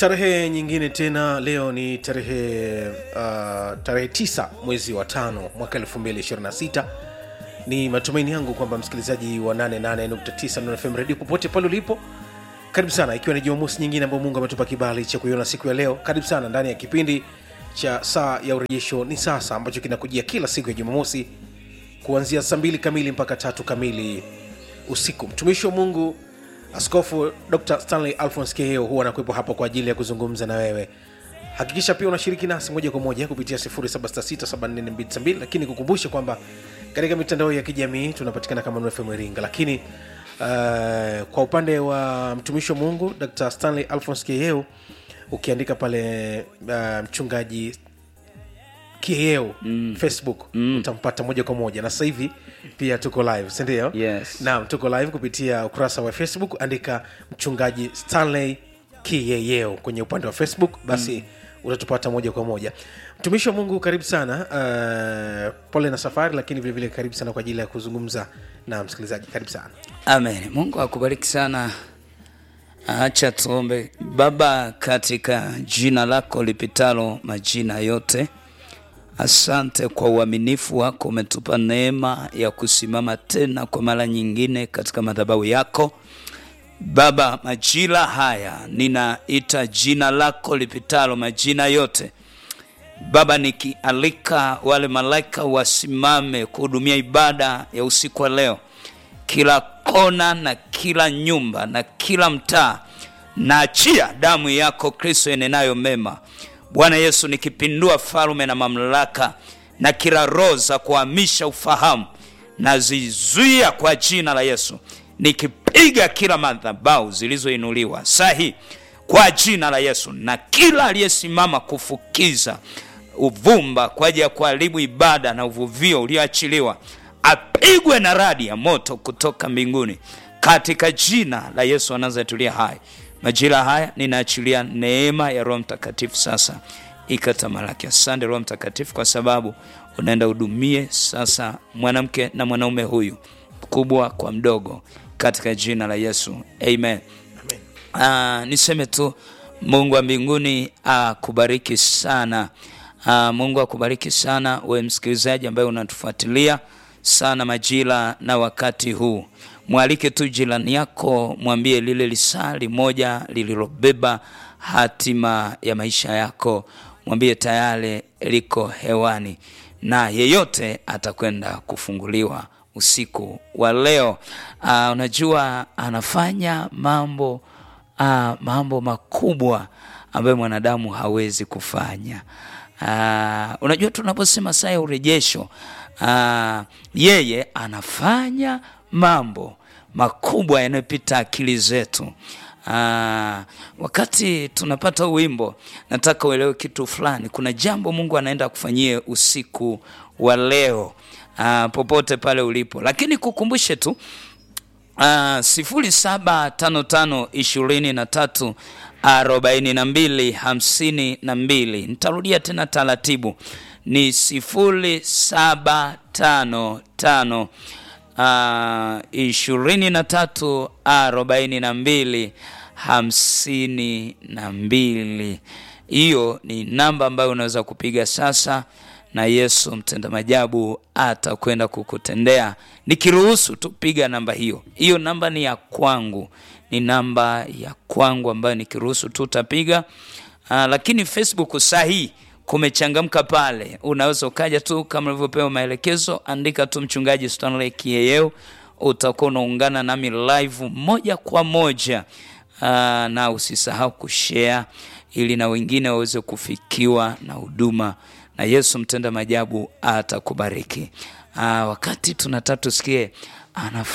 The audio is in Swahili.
tarehe nyingine tena leo ni tarehe uh, tarehe 9 mwezi wa tano mwaka 226 ni matumaini yangu kwamba msikilizaji wa 88.9 Nuru fm radio popote pale ulipo karibu sana ikiwa ni jumamosi nyingine ambayo mungu ametupa kibali cha kuiona siku ya leo karibu sana ndani ya kipindi cha saa ya urejesho ni sasa ambacho kinakujia kila siku ya jumamosi kuanzia saa mbili kamili mpaka tatu kamili usiku mtumishi wa mungu askofu dr stanley alphons keheo huwa anakuwepo hapo kwa ajili ya kuzungumza na wewe hakikisha pia unashiriki nasi moja kwa moja kupitia 766 lakini kukumbusha kwamba katika mitandao ya kijamii tunapatikana kama nfm iringa lakini uh, kwa upande wa mtumishi wa mungu dr stanley alphons keheo ukiandika pale uh, mchungaji kieo mm. facebook mm. utampata moja kwa moja na sasa hivi pia tuko live sindio Yes. naam tuko live kupitia ukurasa wa facebook andika mchungaji stanley kiyeyeo kwenye upande wa facebook basi mm. utatupata moja kwa moja mtumishi wa mungu karibu sana uh, pole na safari lakini vilevile vile karibu sana kwa ajili ya kuzungumza na msikilizaji karibu sana amen mungu akubariki sana acha tuombe baba katika jina lako lipitalo majina yote asante kwa uaminifu wako umetupa neema ya kusimama tena kwa mara nyingine katika madhabahu yako baba majira haya ninaita jina lako lipitalo majina yote baba nikialika wale malaika wasimame kuhudumia ibada ya usiku wa leo kila kona na kila nyumba na kila mtaa naachia damu yako kristo enenayo mema bwana yesu nikipindua falume na mamlaka na kila roho za kuhamisha ufahamu nazizuia kwa jina la yesu nikipiga kila madhabau zilizoinuliwa sahi kwa jina la yesu na kila aliyesimama kufukiza uvumba kwa ajili ya kuharibu ibada na uvuvio ulioachiliwa apigwe na radi ya moto kutoka mbinguni katika jina la yesu anazetulia hai majira haya ninaachilia neema ya roho mtakatifu sasa ikatamalaki asante roho mtakatifu kwa sababu unaenda hudumie sasa mwanamke na mwanaume huyu mkubwa kwa mdogo katika jina la yesu amen uh, niseme tu mungu wa mbinguni akubariki sana uh, mungu akubariki sana we msikilizaji ambaye unatufuatilia sana majira na wakati huu mwalike tu jirani yako mwambie lile lisali moja lililobeba hatima ya maisha yako mwambie tayari liko hewani na yeyote atakwenda kufunguliwa usiku wa leo uh, unajua anafanya mambo uh, mambo makubwa ambayo mwanadamu hawezi kufanya uh, unajua tunaposema saa ya urejesho uh, yeye anafanya mambo makubwa yanayopita akili zetu Aa, wakati tunapata wimbo nataka uelewe kitu fulani kuna jambo mungu anaenda kufanyie usiku wa leo Aa, popote pale ulipo lakini kukumbushe tu sifuri saba tano tano ishirini na tatu arobaini na mbili hamsini na mbili nitarudia tena taratibu ni sifuri saba tano tano ishirini na tatu arobaini na mbili hamsini na mbili hiyo ni namba ambayo unaweza kupiga sasa na yesu mtenda majabu atakwenda kukutendea nikiruhusu tu piga namba hiyo hiyo namba ni ya kwangu ni namba ya kwangu ambayo nikiruhusu tu utapiga uh, lakini facebook sahii kumechangamka pale unaweza ukaja tu kama ulivyopewa maelekezo andika tu mchungaji stanley kieyeo utakuwa unaungana nami live moja kwa moja uh, na usisahau kushare ili na wengine waweze kufikiwa na huduma na yesu mtenda majabu atakubariki uh, wakati tunataka tusikie anaf